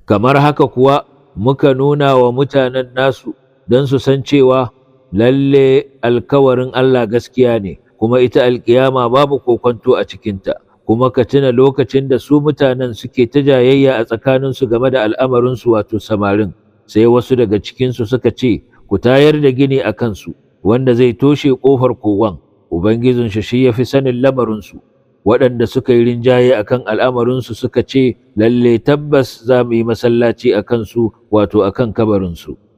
kamar haka kuwa muka nuna wa mutanen nasu don su san cewa lalle alkawarin Allah gaskiya ne kuma ita alkiyama babu kokonto a cikinta kuma ka tuna lokacin da su mutanen suke ta jayayya a tsakaninsu game da al'amarinsu wato samarin sai wasu daga cikinsu suka ce ku tayar da gini a kansu wanda zai toshe ƙofar kowan ubangijinsu shi ya fi sanin lamarinsu waɗanda suka yi rinjaye a kan al'amarinsu suka ce lalle tabbas za mu yi masallaci a kansu wato a kan kabarinsu